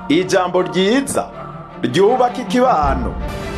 ijambo ryiza ryubaka ikibano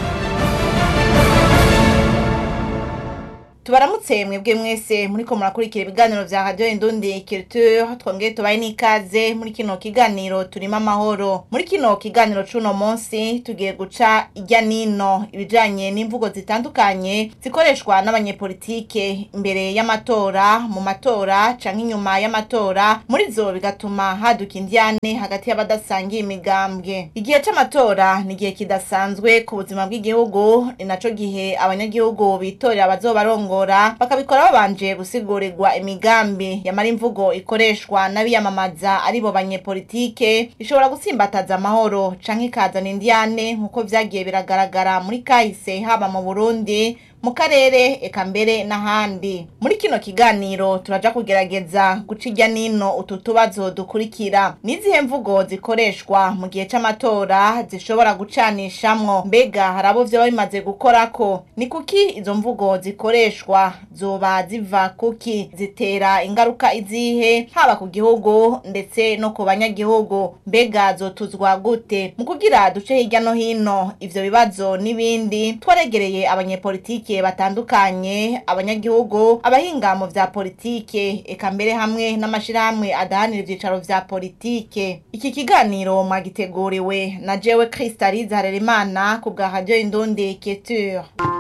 tubaramutse mwebwe mwese muriko murakurikira ibiganiro vya radio indundi culture twongeye tubaye n'ikaze muri kino kiganiro turimo amahoro muri kino kiganiro c'uno munsi tugiye guca irya nino ibijanye n'imvugo zitandukanye zikoreshwa n'abanyepolitike imbere y'amatora mu matora canke inyuma y'amatora muri zo bigatuma haduka indyane hagati y'abadasangiye imigambwe igihe c'amatora ni igihe kidasanzwe ku buzima bw'igihugu ni naco gihe abanyagihugu bitorera abazobarongo bakabikora babanje gusigurirwa imigambi yamara imvugo ikoreshwa n'abiyamamaza aribo banyepolitike ishobora gutsimbataza amahoro canke ikazana indyane nk'uko vyagiye biragaragara muri kahise haba mu burundi mu karere eka mbere n'ahandi muri kino kiganiro turaja kugerageza guca irya nino utu tubazo dukurikira n'izihe mvugo zikoreshwa mu gihe c'amatora zishobora gucanishamwo mbega hari abo vyoba bimaze gukorako ni kuki izo mvugo zikoreshwa zoba ziva kuki zitera ingaruka izihe haba ku gihugu ndetse no ku banyagihugu mbega zotuzwa gute mu kugira duce hirya no hino ivyo bibazo n'ibindi twaregereye abanyepolitiki politike batandukanye abanyagihugu abahinga mu vya politike eka mbere hamwe n'amashirahamwe adahanira ivyicaro vya politike iki kiganiro mwagiteguriwe na jewe Kristaliza Harerimana ku bwa radio Indundi Culture